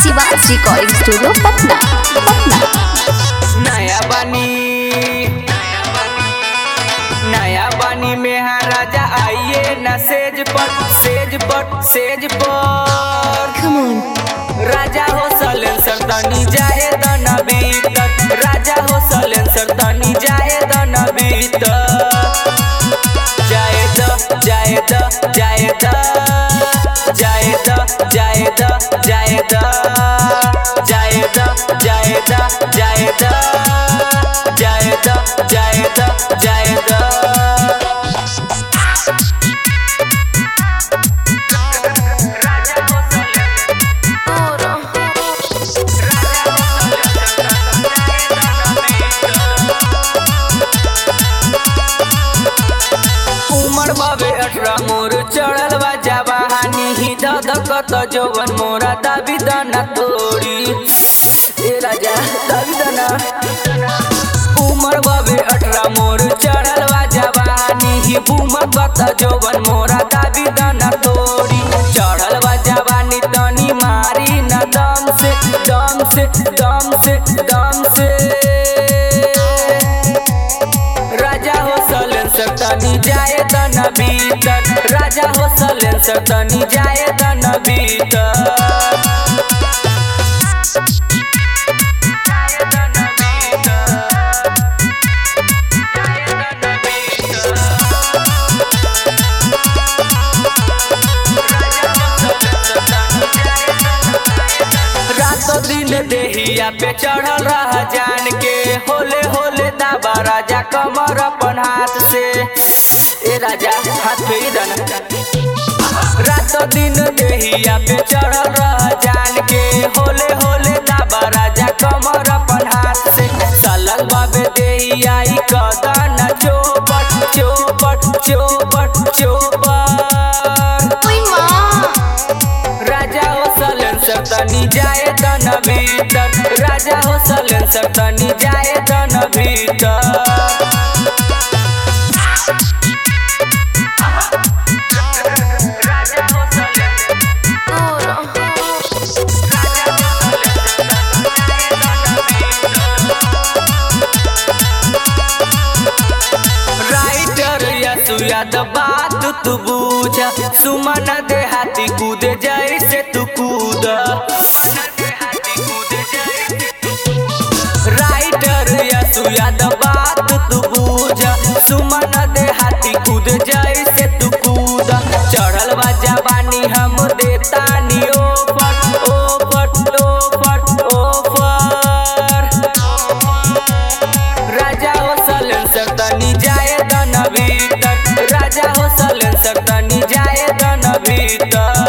Shiva's recording studio Patna Patna नया बानी नया बानी में हाँ राजा आइए न सेज पर सेज पर सेज पर राजा हो सलेंसर तनी जाए दन भीतर राजा हो सलेंसर तनी जाए दन भीतर जाए द जाए द जाए द जाए द जाए द जाए द जाए द जाए द जाए द जाए द जाए द जाए द उमर बाबे अठरा मोर चढ़ल बा जवानी ही ददकत जवन मोरा दाबी दाना तोड़ी ए राजा दाबी दाना उमर बाबे अठरा मोर चढ़ल बा जवानी ही बूमर कत जवन मोरा दाबी दाना तोड़ी चढ़ल बा जवानी तनी मारी न दम से दम से दम से दम से राजा हो सलेंसर तनी जाए तन भीतर राजा हो सलेंसर तनी जाए तन भीतर रातो दिन देहिया पे चढ़ल रह जान के होले होले दाबा राजा कमर अपन हाथ से ए राजा हाथ पे ही दना रातो दिन देहिया पे चढ़ल रह जान के होले होले दाबा राजा कमर अपन हाथ से सलल बाबे देहिया ई कदन चोपट चोपट चोपट चोपट राजा हो सलेंसर तनी जाए तन भीतर राजा हो सलेंसर तनी जाए तन भीतर राइटर या सुयाद बात तू बूझा सुमन देहाती कूदे जैसे तू कूद राइटर या सुयाद बात तू बूझा सुमन देहाती कूद जैसे तू कूद चढ़ल बा जवानी हम देतानी ओफर ओफर ओफर ओफर राजा हो सलेंसर तनी जाए दन भीतर राजा हो सलेंसर तनी जाए दन भीतर